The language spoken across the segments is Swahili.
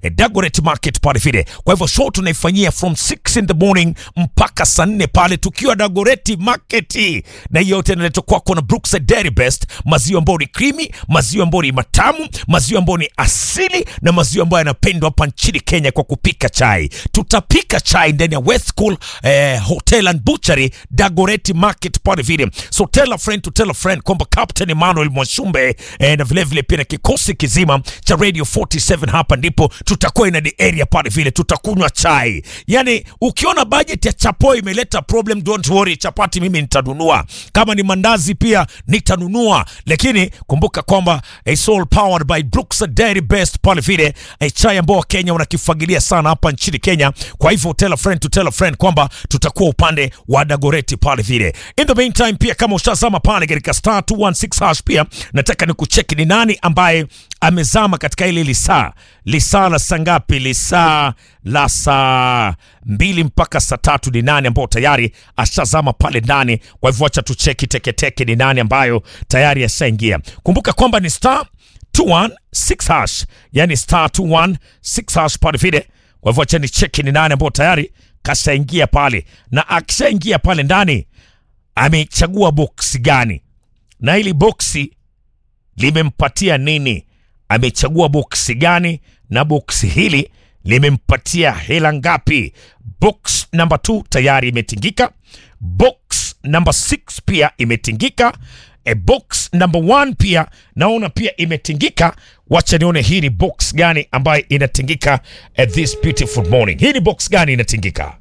eh, Dagoret Market pale vile. Kwa hivyo show tunaifanyia from 6 in the morning mpaka saa nne pale tukiwa Dagoret Market, na hiyo yote inaletwa kwako na Brookside Dairy Best, maziwa ambayo ni creamy, maziwa ambayo ni matamu, maziwa ambayo ni asili na maziwa ambayo yanapendwa hapa nchini Kenya kwa kupika chai. Tutapika chai ndani ya West Cool eh, Hotel and Butchery Dagoretti Market pale vile. So tell a friend to tell a friend kwamba Captain Emmanuel Mwashumbe eh, na vile vile pia na kikosi kizima cha Radio 47 hapa ndipo tutakuwa in the area pale vile, tutakunywa chai. Yani ukiona budget ya chapo imeleta problem, don't worry, chapati mimi nitanunua, kama ni mandazi pia nitanunua, lakini kumbuka kwamba it's all powered by Brookside Dairy Best pale vile, eh, chai ambao Wakenya wanakifagilia sana hapa nchini Kenya. Kwa hivyo tell a friend to tell a friend kwamba tutakuwa upande wa Dagoreti pale vile. In the meantime pia kama ushazama pale katika star 216 hash, pia nataka nikucheki ni nani ambaye amezama katika ile lisaa lisaa la saa ngapi? Lisaa la saa mbili mpaka saa tatu. Ni nani ambao tayari ashazama pale ndani? Kwa hivyo acha tucheki teketeke ni nani ambayo tayari ashaingia. Kumbuka kwamba ni star 216 hash, yani star 216 hash pale vile. Kwa hivyo acha ni cheki ni nani ambao tayari kashaingia pale, na akishaingia pale ndani amechagua boksi gani na hili boksi limempatia nini? Amechagua boksi gani na boksi hili limempatia hela ngapi? Box number 2 tayari imetingika, box number 6 pia imetingika, e box number 1 pia naona pia imetingika. Wacha nione hii ni box gani ambayo inatingika at this beautiful morning. Hii ni box gani inatingika,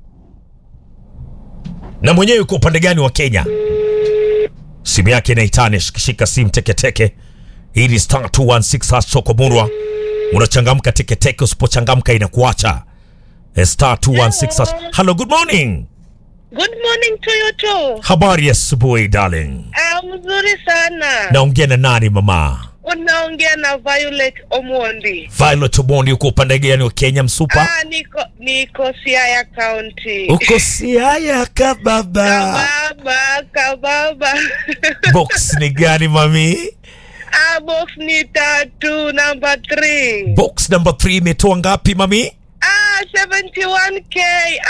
na mwenyewe yuko upande gani wa Kenya? simu yake inaitane, shikishika simu teketeke. Hii ni star 216 hash soko murwa, unachangamka teketeke, usipochangamka inakuacha. Eh, star 216 hash. Hello, good morning. Good morning to you too. Habari ya asubuhi darling. Ah, mzuri sana. Naongea na nani mama? Unaongea na Violet Omondi. Violet Omondi, uko upande gani wa Kenya msupa? Ah, niko niko Siaya County. Uko Siaya kababa. Kababa, kababa. Box ni gani mami? ah, box ni tatu number 3. Box number 3 imetoa ngapi mami? ah, 71k.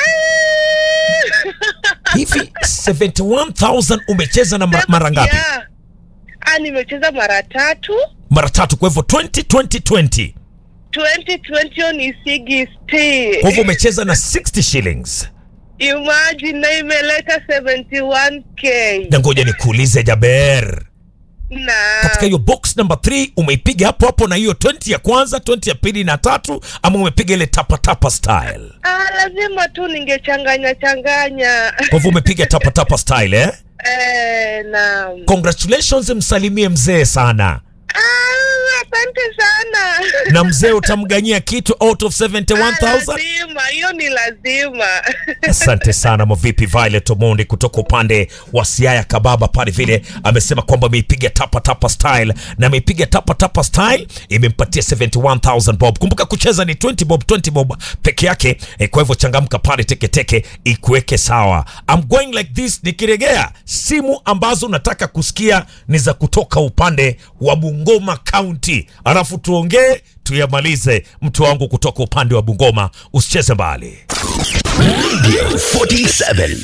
Ah. Hivi 71000 umecheza na mara, mara ngapi? Yeah. Ah, nimecheza mara tatu. Mara tatu, kwa hivyo 20 20 20. 2020 ni 60. Kwa hivyo umecheza na 60 shillings. Imagine na imeleta 71k. Na ngoja nikuulize Jaber, Na katika hiyo box number 3 umeipiga hapo hapo na hiyo 20 ya kwanza, 20 ya pili na tatu, ama umepiga ile tapa tapa style? ah, lazima tu ningechanganya changanya. Kwa hivyo umepiga tapa tapa style eh? eh, na Congratulations, msalimie mzee sana, ah, asante sana. na mzee utamganyia kitu out of Ah, 71000 lazima hiyo ni lazima. Asante sana Mavipi Violet Omondi kutoka upande wa Siaya Kababa pale vile amesema kwamba ameipiga tapa tapa style na ameipiga tapa tapa style imempatia 71000 bob. Kumbuka kucheza ni 20 bob 20 bob peke yake eh, kwa hivyo changamka pale teketeke ikuweke sawa. I'm going like this, nikiregea simu ambazo nataka kusikia ni za kutoka upande wa Bungoma County, alafu tuongee tuyamalize. Mtu wangu kutoka upande wa Bungoma, usicheze mbali. Radio 47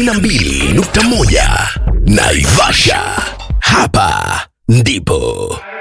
92.1 Naivasha. Hapa ndipo